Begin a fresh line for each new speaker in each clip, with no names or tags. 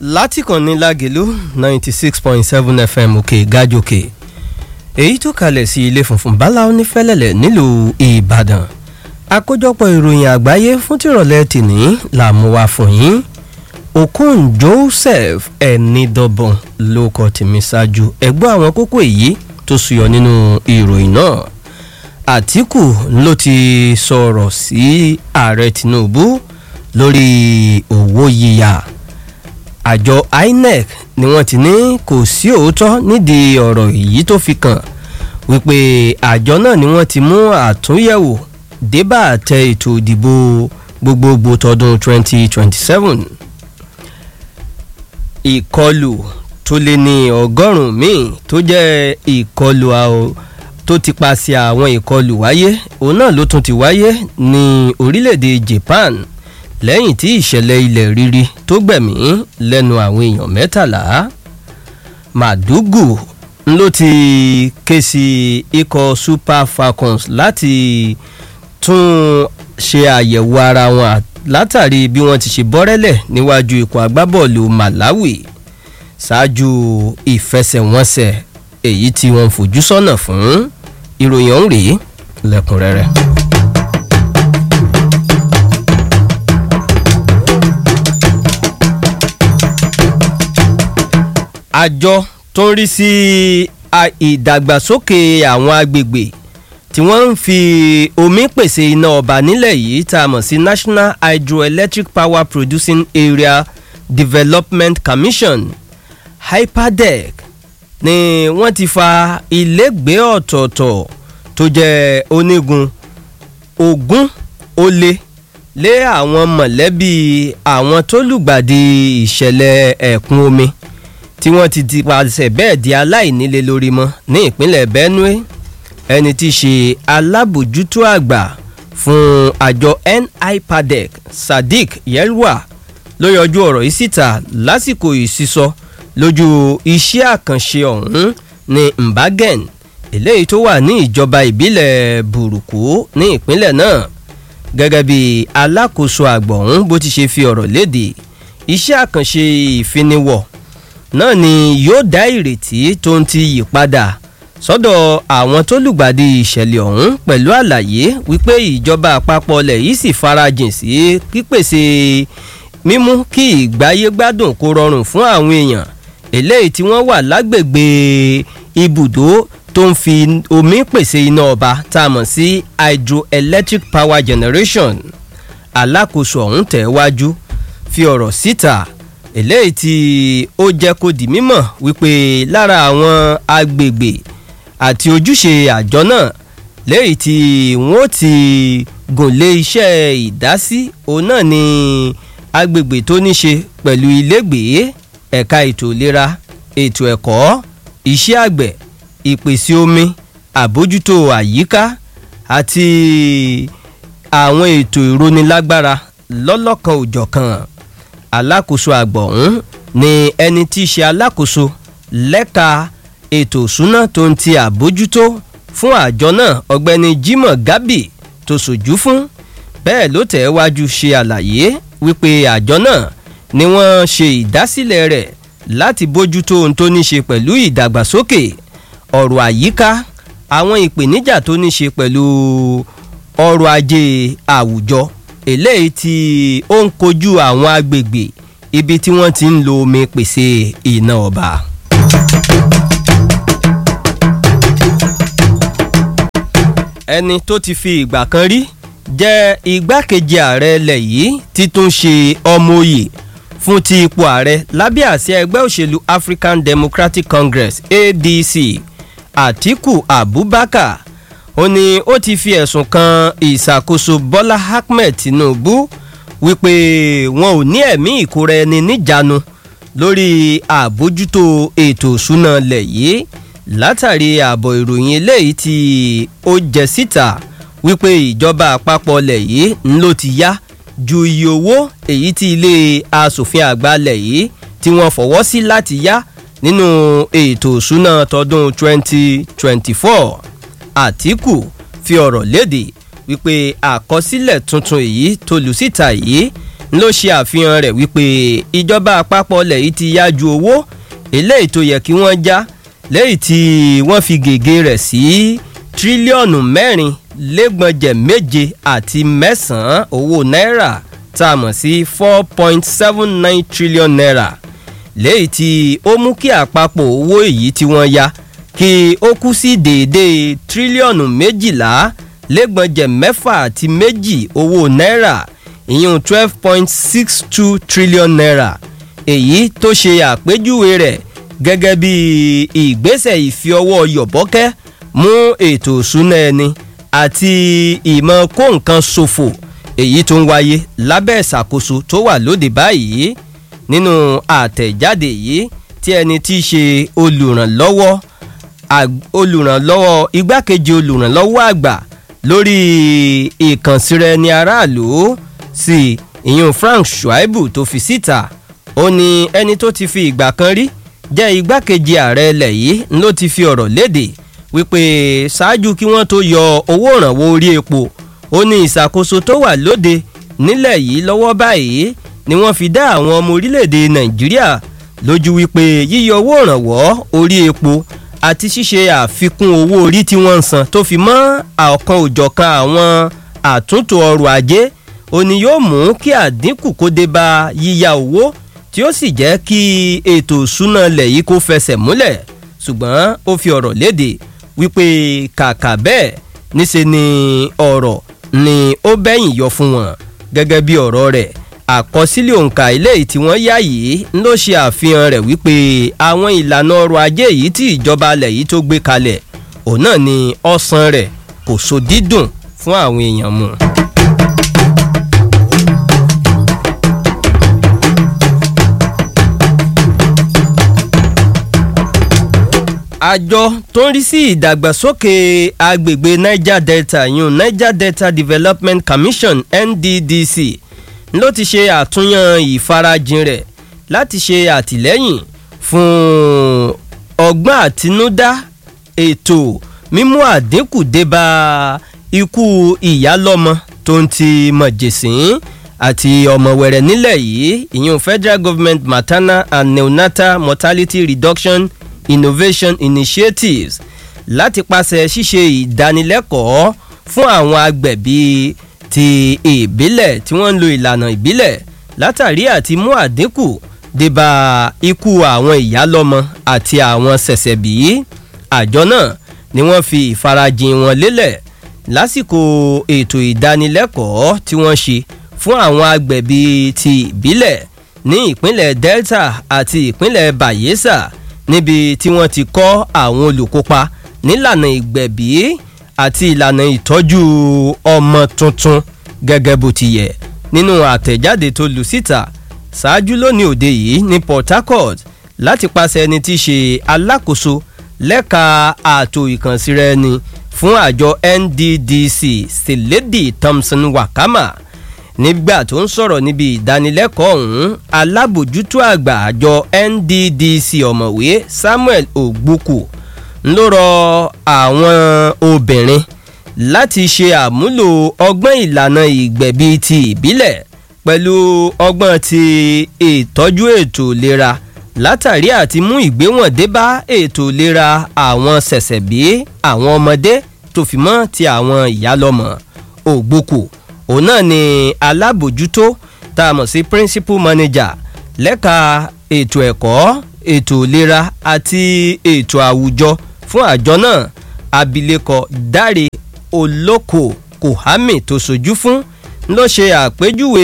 látìkànnì lágẹ̀lú ninety six point seven fm òkè gájòkè èyí tó kalẹ̀ sí ilé funfun báláwo ní fẹ́lẹ́lẹ̀ nílùú ìbàdàn àkójọpọ̀ ìròyìn àgbáyé fún tìrọ̀lẹ́ tìní là mú wá fún yín okun joseph ẹnidọ́bọ̀n ló kọ tèmi ṣáájú ẹgbọ́n àwọn kókó èyí tó suyọ nínú ìròyìn náà àtìkù ló ti sọ̀rọ̀ sí ààrẹ tinubu lórí owó yíyá àjọ inec ni wọ́n ti ní kò sí òótọ́ nídìí ọ̀rọ̀ èyí tó fi kàn wípé àjọ náà ni wọ́n ti mú àtúnyẹ̀wò débà àtẹ ètò ìdìbò gbogbogbò tọdún 2027 ìkọlù tó lé ní ọgọ́rùn-ún míì tó jẹ́ ìkọlù tó ti paṣẹ àwọn ìkọlù wáyé òun náà ló tún ti wáyé ní orílẹ̀-èdè japan lẹ́yìn tí ìṣẹ̀lẹ̀ ilẹ̀ rírí tó gbẹ̀mí lẹ́nu àwọn èèyàn mẹ́tàlá màdúgù ló ti ké sí ikọ̀ super falcons láti tún ṣe àyẹ̀wò ara wọn látàrí bí wọ́n ti ṣe bọ́rẹ́lẹ̀ níwájú ikọ̀ agbábọ́ọ̀lù malawi ṣáájú ìfẹsẹ̀wọnsẹ̀ èyí tí wọ́n fojú sọ́nà fún ìròyìn ọ̀hún rèé lẹ́kùnrẹ́rẹ́. àjọ tó ń rí sí ìdàgbàsókè àwọn agbègbè tí wọ́n ń fi omi pèsè iná ọba nílẹ̀ yìí tá a mọ̀ sí national hydroelectric power producing area development commission hyperdeck ni wọ́n ti fa ilégbèé ọ̀tọ̀ọ̀tọ̀ tó jẹ́ onígun ogún ó lé lé àwọn mọ̀lẹ́bí àwọn tó lùgbàdì ìṣẹ̀lẹ̀ ẹ̀kún omi tí wọ́n ti ti pàṣẹ bẹ́ẹ̀ di aláìnílé lórí mọ́ ní ìpínlẹ̀ benue ẹni tí í ṣe alábòjútó àgbà fún àjọ nipadec sadiq yelwa ló yọjú ọ̀rọ̀ yìí síta lásìkò ìsísọ lójú iṣẹ́ àkànṣe ọ̀hún ní mbagen eléyìí tó wà ní ìjọba ìbílẹ̀ burúkú ní ìpínlẹ̀ náà gẹ́gẹ́ bí alákòóso àgbà ọ̀hún bó ti ṣe fi ọ̀rọ̀ léde iṣẹ́ àkànṣe ìfiniwọ̀ náà ni yóò dá ìrètí tó ń ti yí padà sọ́dọ̀ àwọn tó lùgbàdì ìṣẹ̀lẹ̀ ọ̀hún pẹ̀lú àlàyé wípé ìjọba àpapọ̀ ilẹ̀ yìí sì farajìn sí pípèsè mímú kí ìgbáyé gbádùn kó rọrùn fún àwọn èèyàn eléyìí tí wọ́n wà lágbègbè ibùdó tó ń fi omi pèsè iná ọba tá a mọ̀ sí hydroelectric power generation alákòóso ọ̀hún tẹ̀ wájú fi ọ̀rọ̀ síta eléyìí tí ó jẹ́ kó di mímọ̀ wípé lára àwọn agbègbè àti ojúṣe àjọ náà léyìí tí wọ́n ti gùn lé iṣẹ́ ìdásí òun náà ni agbègbè tó ní ṣe pẹ̀lú ilégbèé ẹ̀ka ètò ìlera ètò ẹ̀kọ́ iṣẹ́ àgbẹ̀ ìpèsè omi àbójútó àyíká àti àwọn ètò ìrónilágbára lọ́lọ́kan òjọ̀kan alákòóso àgbà ọ̀hún ni ẹni tí í ṣe alákòóso lẹ́ka ètò ìṣúná tó ń ti àbójútó fún àjọ náà ọ̀gbẹ́ni jimoh gabi tó sojú fún bẹ́ẹ̀ ló tẹ̀ wájú ṣe àlàyé wípé àjọ náà ni wọ́n ṣe ìdásílẹ̀ rẹ̀ láti bójútó ohun tó ní ṣe pẹ̀lú ìdàgbàsókè ọ̀rọ̀ àyíká àwọn ìpèníjà tó ní ṣe pẹ̀lú ọrọ̀ ajé àwùjọ eléyìí tí ó ń kojú àwọn agbègbè ibi tí wọ́n ti ń lo omi pèsè iná ọba. ẹni tó ti fi ìgbà kan rí jẹ́ igbákejì ààrẹ ilẹ̀ yìí títún ṣe ọmọ òye fún ti ipò ààrẹ lábẹ́ àsíá ẹgbẹ́ òṣèlú african democratic congress adc atiku abubakar ó ní ó ti fi ẹ̀sùn kan ìṣàkóso bọ́lá ahmed tinubu wípé wọn ò ní ẹ̀mí ìkóra ẹni níjàánu lórí àbójútó ètò ìṣúná lẹ̀ yìí látàrí ààbọ̀ ìròyìn eléyìí tí ó jẹ síta wípé ìjọba àpapọ̀ lẹ̀ yìí ń ló ti yá ju iye owó èyí tí ilé asòfin àgbà lẹ̀ yìí tí wọ́n fọwọ́ sí láti yá nínú ètò ìṣúná tọdún 2024 àtìkù fi ọ̀rọ̀ léde wípé àkọsílẹ̀ tuntun èyí tó lù síta yìí ló ṣe àfihàn rẹ̀ wípé ìjọba àpapọ̀ ilẹ̀ yìí ti yá ju owó eléyìí tó yẹ kí wọ́n já lẹ́yìn tí wọ́n fi gègé rẹ̀ sí tírílíọ̀nù mẹ́rin lẹ́gbọ̀njẹ̀ méje àti mẹ́sàn-án owó náírà tá a mọ̀ sí four point seven nine trillion naira lẹ́yìn tí ó mú kí àpapọ̀ owó èyí tí wọ́n ya kí ó kú sí déédéé tírílíọ̀nù méjìlá lẹ́gbọ̀njẹ̀ mẹ́fà àti méjì owó náírà ìyún twelve point six two trillion naira èyí tó ṣe àpèjúwe rẹ̀ gẹ́gẹ́ bí ìgbésẹ̀ ìfi ọwọ́ yọ̀bọ́kẹ́ mú ètò ìṣúná ẹni àti ìmọ̀ kó nǹkan ṣòfò èyí tó ń wáyé lábẹ́ ìṣàkóso tó wà lóde báyìí nínú àtẹ̀jáde yìí tí ẹni tí í ṣe olùrànlọ́wọ́ olùrànlọ́wọ́ igbákejì olùrànlọ́wọ́ àgbà lórí ìkànsíra ẹni aráàlú sí ìyún Frank Shuaibu tó fi síta ó ní ẹni tó ti fi ìgbà kan rí jẹ́ igbákejì ààrẹ ilẹ̀ yìí ló ti fi ọ̀rọ̀ léde wípé ṣáájú kí wọ́n tó yọ owó ìrànwọ́ orí epo ó ní ìṣàkóso tó wà lóde nílẹ̀ yìí lọ́wọ́ báyìí ni wọ́n fi dá àwọn ọmọ orílẹ̀-èdè Nàìjíríà lójú wípé yíyọ owó ìrànwọ́ orí epo àti ṣíṣe àfikún owó orí tí wọ́n ń san tó fi mọ́ ọ̀kan òjọ̀kan àwọn àtúntò ọrọ̀ ajé ó ní yóò mú kí àdínkù kó dé bá yíyá owó tí ó sì jẹ́ kí ètò ìṣúná ilẹ̀ yìí kó fẹsẹ̀ múlẹ̀ ṣùgbọ́n ó fi ọ̀rọ̀ léde wípé kàkà bẹ́ẹ̀ níṣe ni ọ̀rọ̀ ni ó bẹ́yìn yọ fún wọn gẹ́gẹ́ bí ọ̀rọ̀ rẹ̀ àkọsílẹ̀ òǹkà ilé tí wọ́n yá yìí ló ṣe àfihàn rẹ̀ wípé àwọn ìlànà ọrọ̀ ajé yìí tí ìjọba alẹ̀ yìí tó gbé kalẹ̀ òun náà ni ọ̀sán rẹ̀ kò so dídùn fún àwọn èèyàn mu. àjọ tó ń rí sí ìdàgbàsókè agbègbè niger delta yun niger delta development commission nddc ló ti ṣe àtúnyàn ìfarajìn rẹ̀ láti ṣe àtìlẹ́yìn fún ọgbọ́n àtinúdá ètò mímú àdínkù débá ikú ìyálọ́mọ tó ń ti mọ̀jẹ̀sín àti ọmọ wẹ̀rẹ̀ nílẹ̀ yìí ìyún federal government maternal and neonatal mortality reduction innovation initiatives láti pàṣẹ ṣíṣe ìdánilẹ́kọ̀ọ́ fún àwọn agbẹ̀bí ti ìbílẹ̀ tí wọ́n ń lo ìlànà ìbílẹ̀ látàrí àti mú àdínkù débà ikú àwọn ìyálọ́mọ àti àwọn ṣẹ̀ṣẹ̀bí àjọ náà ni wọ́n fi ìfarajìn wọn lélẹ̀ lásìkò ètò ìdánilẹ́kọ̀ọ́ tí wọ́n ṣe fún àwọn agbẹ̀bí ti ìbílẹ̀ ní ìpínlẹ̀ delta àti ìpínlẹ̀ bayelsa níbi tí wọ́n ti kọ́ àwọn olùkópa nílànà ìgbẹ̀bí àti ìlànà ìtọ́jú ọmọ tuntun gẹ́gẹ́ bó ti yẹ nínú àtẹ̀jáde tó lu síta ṣáájú lónìí òde yìí ní port harcourt láti pàṣẹ ẹni tí í ṣe alákòóso lẹ́ka ààtò ìkànsíra ẹni fún àjọ nddc sèlédì thompson wakama nígbà tó ń sọ̀rọ̀ níbi ìdánilẹ́kọ̀ọ́ ọ̀hún alábòjútó àgbà àjọ nddc ọ̀mọ̀wé samuel ogbuku ló rọ àwọn obìnrin láti ṣe àmúlò ọgbọ́n ìlànà ìgbẹ̀bí ti ìbílẹ̀ pẹ̀lú ọgbọ́n ti ìtọ́jú ètò ìlera látàrí àti mú ìgbéwọ̀n dé bá ètò ìlera àwọn ṣẹ̀ṣẹ̀bí àwọn ọmọdé tó fi mọ́ ti àwọn ìyálọ́mọ ògbókù òun náà ni alábòjútó tá a mọ̀ sí principal manager lẹ́ka ètò ẹ̀kọ́ ètò ìlera àti ètò àwùjọ fún àjọ náà abilékọ dáre olóko kohami tó sojú fún ló ṣe àpèjúwe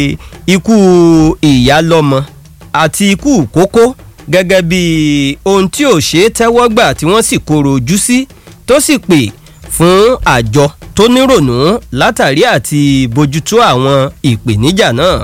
ikú ìyálọ́mọ àti ikú kókó gẹ́gẹ́ bí ohun tí ò ṣeé tẹ́wọ́ gbà tí wọ́n sì kóró ojú sí tó sì pè fún àjọ tó nírònú látàrí àti bójútó àwọn ìpèníjà náà.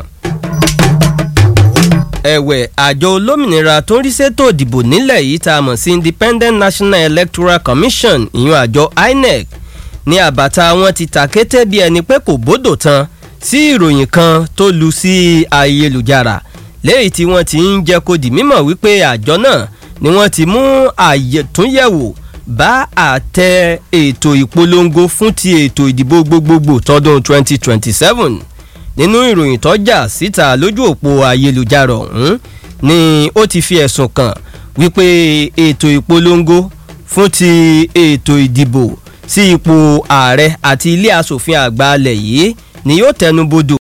ẹ̀wẹ̀ àjọ olómìnira tó ń rí sétò ìdìbò nílẹ̀ yìí tá a mọ̀ sí independent national electoral commission ìyún àjọ inec ní àbàtà wọn ti tàkété bí ẹni pé kò bódò tán sí ìròyìn kan tó lu sí ayélujára léyìí tí wọ́n ti ń jẹ́ kó di mímọ̀ wípé àjọ náà ni wọ́n ti mú àyẹ̀túnyẹ̀wò bá àtẹ ètò ìpolongo fún ti ètò ìdìbò gbogbogbò tọdún 2027 nínú ìròyìn tó jà síta lójú òpó ayélujára ọ̀hún ni ó ti fi ẹ̀sùn kàn wípé ètò ìpolongo fún ti ètò ìdìbò sí ipò ààrẹ àti ilé asòfin àgbà alẹ̀ yìí ni yóò tẹnubodò